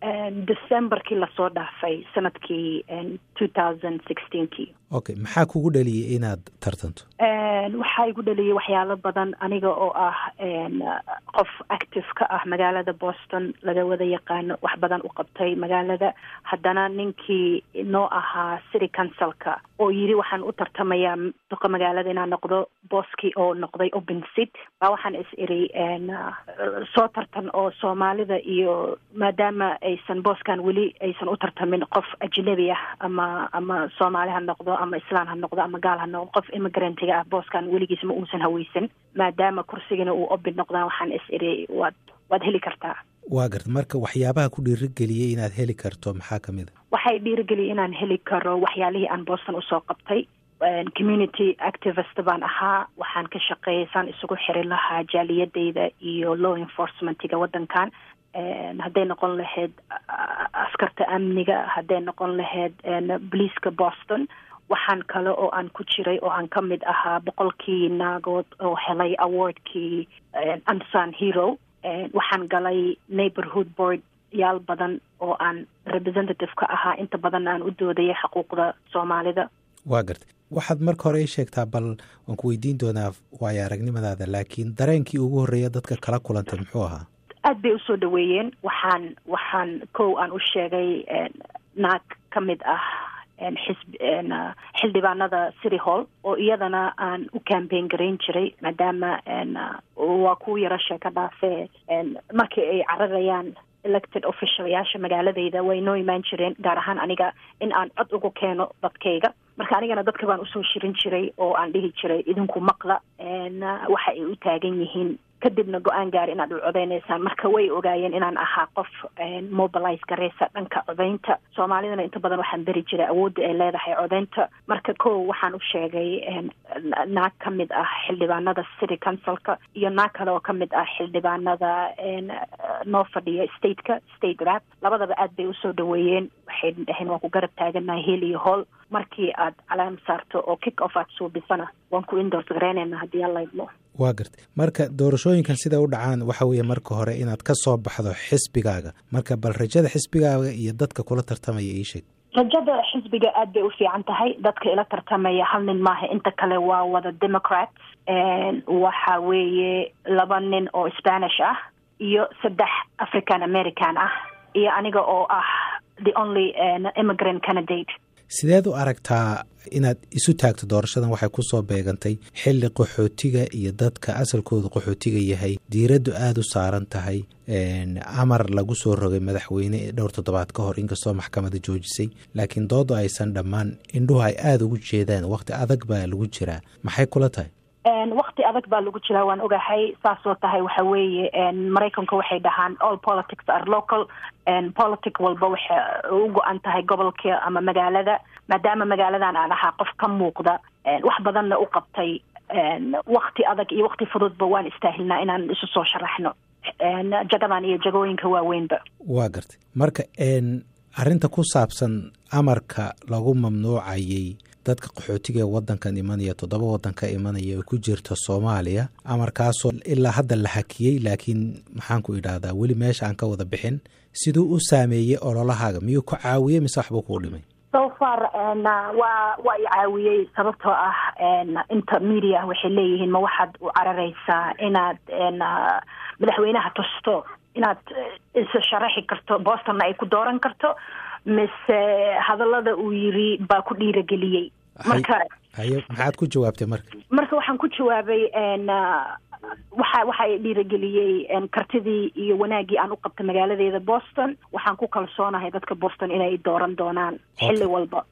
decemberkii lasoo dhaafay sanadkii two thousand sixteenkii okay maxaa kugu dhaliyay inaad tartanto waxaa igu dhaliyay waxyaalo badan aniga oo ah qof active ka ah magaalada boston laga wada yaqaano wax badan u qabtay magaalada haddana ninkii noo ahaa city councilka oo yidhi waxaan u tartamayaa duqa magaalada inaan noqdo booskii oo noqday open seat baa waxaan is iri soo tartan oo soomaalida iyo maadaama aysan booskan weli aysan u tartamin qof ajnabi ah ama ama soomaali ha noqdo ama islaan ha noqdo ama gaal ha noqdo qof immigrantga ah booskan weligiis ma uusan haweysan maadaama kursigana uu open noqdaan waxaan is iri waad waad heli kartaa waa garta marka waxyaabaha ku dhiirigeliyey inaad heli karto maxaa ka mid a waxay dhiirigeliyay inaan heli karo waxyaalihii aan boston usoo qabtay community activist baan ahaa waxaan ka shaqeeyay saan isugu xiri lahaa jaaliyadeyda iyo law enforcementiga waddankan hadday noqon lahayd askarta amniga hadday noqon lahayd boliiska boston waxaan kale oo aan ku jiray oo aan ka mid ahaa boqolkii naagood oo helay awardkii ansan hero waxaan galay neighborhood board yaal badan oo aan representative ka ahaa inta badanna aan u doodayay xuquuqda soomaalida waa gartay waxaad marka hore ii sheegtaa bal waan ku weydiin doonaa waayo aragnimadaada laakiin dareenkii ugu horreeya dadka kala kulantay muxuu ahaa aad bay usoo dhaweeyeen waxaan waxaan kow aan u sheegay naag ka mid ah xisb xildhibaanada city hall oo iyadana aan u cambaign garayn jiray maadaama waa kuwa yaro sheeka dhaafee markii ay cararayaan elected officialyaasha magaaladayda way noo imaan jireen gaar ahaan aniga in aan cod ugu keeno dadkayga marka anigana dadka baan usoo shirin jiray oo aan dhihi jiray idinku maqla waxa ay u taagan yihiin kadibna go-aan gaari inaad u codeynaysaan marka way ogaayeen inaan ahaa qof mobilize gareysa dhanka codeynta soomaalidana inta badan waxaan beri jiray awoodda ay leedahay codeynta marka kow waxaan u sheegay naag ka mid ah xildhibaanada city councilka iyo naag kale oo ka mid ah xildhibaanada noo fadhiya stateka state rap labadaba aad bay usoo dhaweeyeen waxay dhaheen waan ku garab taaganahay heel iyo hool markii aad calaam saarto oo kick off aad suubisana waan ku indors gareynayna haddii alla idmo waa gartay marka doorashooyinkan siday u dhacaan waxa weeye marka hore inaad ka soo baxdo xisbigaaga marka bal rajada xisbigaaga iyo dadka kula tartamaya ii sheeg rajada xisbiga aad bay u fiican tahay dadka ila tartamaya hal nin maaha inta kale waa wada democrats waxa weeye laba nin oo spanish ah iyo saddex african american ah iyo aniga oo ah the only immigrant candidate sideed u aragtaa inaad isu taagto doorashadan waxay ku soo beegantay xilli qaxootiga iyo dadka asalkooda qaxootiga yahay diiraddu aada u saaran tahay amar lagu soo rogay madaxweyne dhowr toddobaad ka hor inkastoo maxkamada joojisay laakiin doodu aysan dhammaan indhuhu ay aada ugu jeedaan wakhti adag baa lagu jiraa maxay kula tahay wakti adag baa lagu jiraa waan ogahay saasoo tahay waxa weeye maraykanka waxay dhahaan all politics are local politic walba waxay u go-an tahay gobolka ama magaalada maadaama magaaladan aan ahaa qof ka muuqda wax badanna u qabtay wakti adag iyo wakti fududba waan istaahilnaa inaan isu soo sharaxno jagadan iyo jagooyinka waaweynba waa gartay marka arrinta ku saabsan amarka lagu mamnuucayay dadka qaxootiga ee wadankan imanaya toddoba waddan ka imanaya oo ku jirta soomaaliya amarkaasoo ilaa hadda la hakiyey laakiin maxaan ku idhaahdaa weli meesha aan ka wada bixin siduu u saameeyey ololahaaga miyuu ku caawiyey mise waxbuu kuu dhimay so far waa waa i caawiyey sababtoo ah inta media waxay leeyihiin ma waxaad u cararaysaa inaad madaxweynaha tusto inaad isa sharaxi karto bostonna ay ku dooran karto mise hadallada uu yiri baa ku dhiirageliyey marka haye maxaad ku jawaabtay marka marka waxaan ku jawaabay waxa waxa i dhiirageliyey kartidii iyo wanaaggii aan u qabtay magaaladeeda boston waxaan ku kalsoonahay dadka boston inay dooran doonaan xilli walba